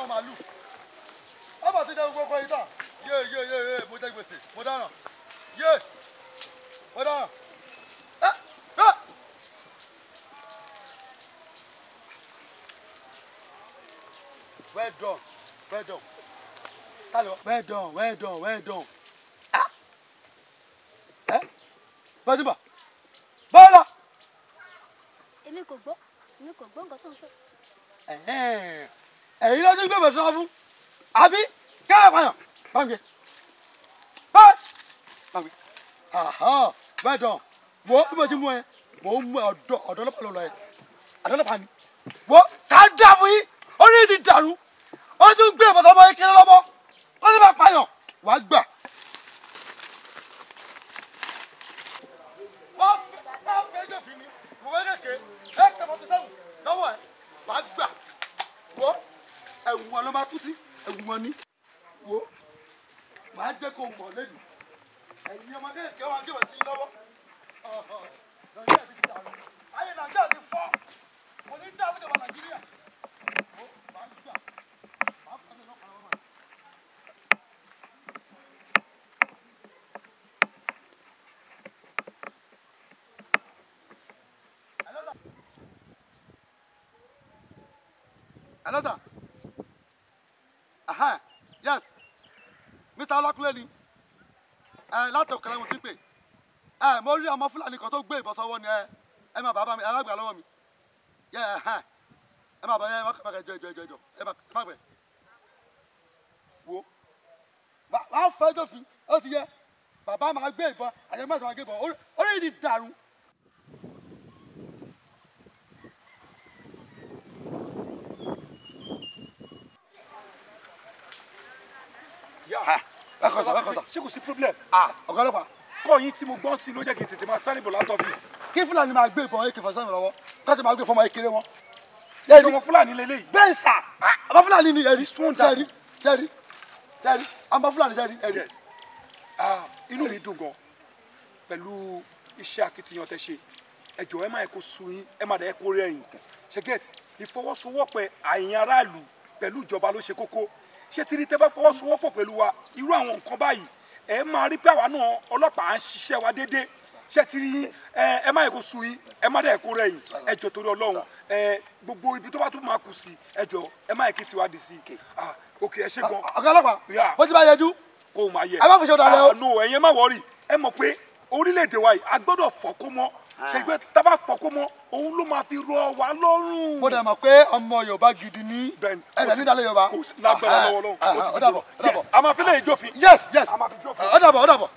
àwọn màálù ọba ti jẹ gbogbo ọkọ yìí tán yé yé yé yé mo jẹ gbèsè mo dáràn yé mo dáràn ẹ ẹ. well done well done tali wa well done well done well done ah ẹ bàtìbà bọ́lá èmi kò gbọ́ èmi kò gbọ́ nǹkan tó ń sọ. ẹ̀yin ló ní gbẹ̀bẹ̀ sọ fún àbí kẹ́hìn pààyàn báńkì báyìí báńkì well done wo bí mo ti mú ẹ mo ń mú ẹ ọ̀dọ̀ ọ̀dọ̀ ọlọ́pàá ló lọ ẹ ọ̀dọ̀ ọlọ́pàá ni wo ká dá fún yín orí ti dàrú ó tún gbé ìbọn ọmọ yín kiri lọ́wọ́ ó ní bá pààyàn wàá gbà. wọ́n fẹ́ wọ́n fẹ́ jòfin ni mo fẹ́ kéèké ẹ kẹ́ fọ́tí sẹ́wọ̀n lọ́wọ́ ẹ wàá gbà wo ẹ̀wọ̀n ló máa kú sí ẹ̀wọ̀n ni wo màá jẹ́ kó mọ̀ lẹ́nu ẹ̀yin ọmọ kéèké wọn gbé wọ́n sí lọ́wọ́ nàìjíríà ti dàrú ayé nàìjíríà ti fọ́ mo ní dáhùn ìjọba nàìjíríà wo màá gbà màá fọ́ ẹ̀ lọ́kàn lọ́wọ́ Hello, sir. Aha, yes. Mr. Ọlákúnlé ni. Ẹ láti ọ̀kẹ́lẹ́ mo ti ń pè. Ẹ mo rí ọmọ Fúlàní kan tó gbé ìbọn sọ́wọ́ ni ẹ ẹ máa bàbá mi ẹ má gbà lọ́wọ́ mi. Yẹ ẹ hàn ẹ máa bọ̀ ẹ má kà jọ jọ jọ jọ ẹ má ẹ má gbẹ. Wo wàá fẹ́ jòfin ó ti yẹ bàbá máa gbé ìbọn àyẹ̀mọ́ ẹ̀sán máa gbé ìbọn orí orí yìí ti dàrú. Ẹ kọ̀ sọ ẹ kọ̀ sọ. ṣé kò sí problem. Ọ̀gá ọlọ́pàá kọ́ yín tí mo gbọ́n sí ló jẹ́ kí n tètè máa sáré bọ̀ láti ọ́fíìsì. kí Fúlàní máa gbé ìbọn ak forty seven lọ́wọ́ káàtì máa gbé fọmọ ekele wọn. ṣé ọmọ fúlàní lélẹ́yìí. bẹ́ẹ̀ sà ọmọ Fúlàní ni ẹ̀rí This one down. sẹ́rí sẹ́rí sẹ́rí ọmọ Fúlàní sẹ́rí ẹ̀rí. yes ah inú mi dùn gan pẹ̀lú iṣẹ́ akitiyan tẹ́ ṣe ẹ jọ̀ọ́ ẹ má yẹ kó sú yín ẹ má dẹ̀ yẹ kó rẹ̀yìn ṣe get ìfọwọ́sowọ́pọ̀ àyìn aráàlú pẹ̀lú ìjọba ló ṣe kókó ṣé tírí tẹ́ bá fọwọ́sowọ́pọ̀ pẹ̀lú wa irú àwọn nǹkan báyìí ẹ máa rí pé àwa náà ọlọ́pàá ń ṣiṣẹ́ wa déédéé ṣé tírí yín ẹ ẹ má yẹ kó sú yín ẹ má dẹ̀ yẹ kó rẹ̀yìn ẹ jọ̀ọ́ torí Ọlọ́run ẹ gbogbo ibi tó bá tún máa kù sí ẹ jọ̀ọ́ ẹ má yẹ kí tiwa di sí i ah ok ẹ ṣe gan ọ̀gá ọlọ́pàá Yeah. bó ti bá yẹjú kó o máa yẹ. Ẹ má fi ṣe ọ̀dàlẹ̀ o. Ah, no ẹ̀yin má wọrí ẹ mọ̀ pé orílẹ̀-èdè wa yìí a gbọ́dọ̀ fọ́kó mọ́ ṣègbè tábà fọ́kó mọ́ òun ló máa fi rọ wa lọ́rùn. mo dẹ̀ mọ̀ pé ọmọ Yorùbá gidi ní Bẹ́ẹ̀ni, ẹ̀rẹ̀ nídàlẹ́ Yorùbá. kò sí lágbára lọ́wọ́ lọ́wọ́. ó dàbọ̀ ó dàbọ̀. Yes, a máa fi lè jófin. yes yes A máa fi jókòó. ó dàbọ̀ ó dàbọ̀